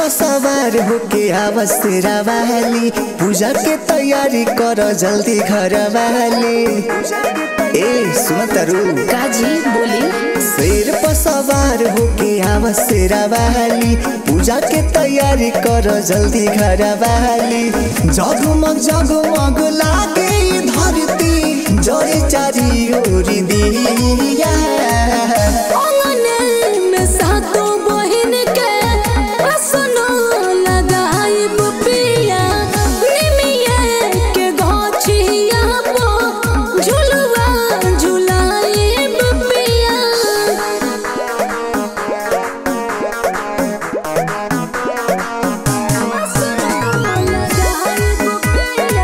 सवार होके आवस तेरा वाली पूजा के तैयारी कर जल्दी घर वाली ए सुन तरु काजी बोली शेर पर सवार होके आवस तेरा वाली पूजा के तैयारी कर जल्दी घर वाली जगमग जगमग लागे ई धरती जय चारी ओर दिया अंगने में सातो बहिन के असनो लगाइब पिया निमिया के गछिया पो झुलवा झुलाइब पिया असनो लगाइब पिया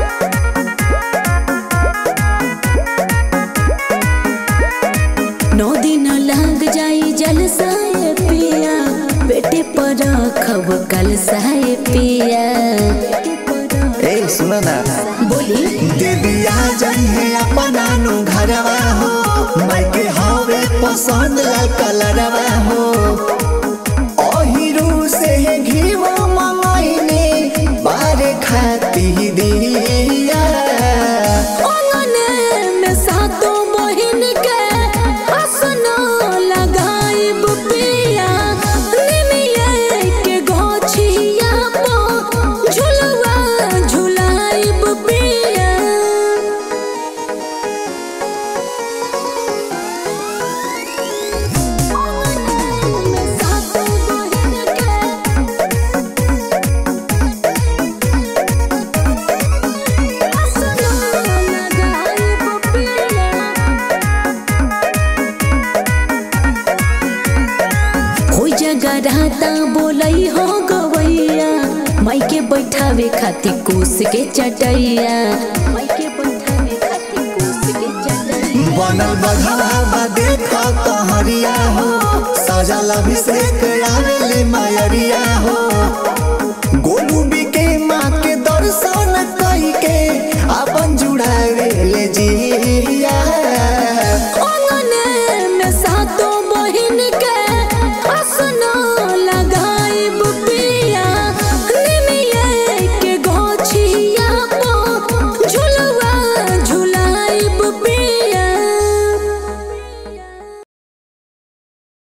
नौ दिन लग जाई जलसाए पिया बेटे पर खब कल साए पिया ए सुन ना बोली देवी आ जाई है अपना नु घरवा हो मायके हवे पसंद लाल कलरवा हो ओहिरू से घीवा मंगाइने बारे खाती दिया अंगने में सातों बहिन के हसनो लगाइब पिया निमिया के गोछिया पो झुलवा झुलाइब पिया जगराता बोलई हो गवैया माइके बैठावे खातिर कोस के चटैया माइके बैठावे खातिर कोस के चटैया बनल बघवा देख कहरिया हो सजल अभिषेक आवेले मायरिया हो